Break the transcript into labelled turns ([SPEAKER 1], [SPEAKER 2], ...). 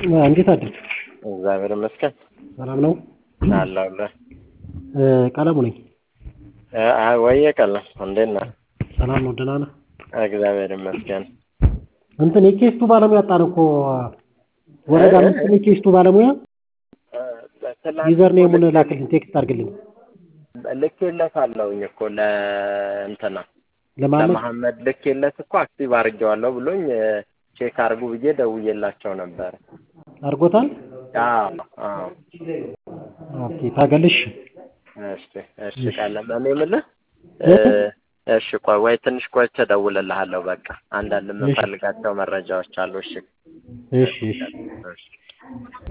[SPEAKER 1] እንዴት አደርክ?
[SPEAKER 2] እግዚአብሔር ይመስገን
[SPEAKER 1] ሰላም ነው?
[SPEAKER 2] አለሁልህ።
[SPEAKER 1] ቀለሙ ነኝ።
[SPEAKER 2] አይ ወየ ቀለም እንዴት ነህ?
[SPEAKER 1] ሰላም ነው? ደህና ነህ?
[SPEAKER 2] እግዚአብሔር ይመስገን።
[SPEAKER 1] እንትን የኬስቱ ባለሙያ አጣን እኮ ወረዳ አምስት የኬስቱ ባለሙያ ዩዘር ኔሙን ላክልኝ፣ ቴክስት አድርግልኝ።
[SPEAKER 2] ልኬለታለሁኝ እኮ ለእንትና
[SPEAKER 1] ለማመድ
[SPEAKER 2] ለመሐመድ ልኬለት እኮ አክቲቭ አድርጌዋለሁ ብሎኝ ቼክ አድርጉ ብዬ ደውዬላቸው ነበር።
[SPEAKER 1] አድርጎታል?
[SPEAKER 2] አዎ አዎ።
[SPEAKER 1] ኦኬ ታገልሽ።
[SPEAKER 2] እሺ እሺ ቀለም እኔ የምልህ እሺ ቆይ ወይ ትንሽ ቆይቼ እደውልልሃለሁ። በቃ አንዳንድ የምፈልጋቸው መረጃዎች አሉ። እሺ
[SPEAKER 1] እሺ እሺ
[SPEAKER 2] እሺ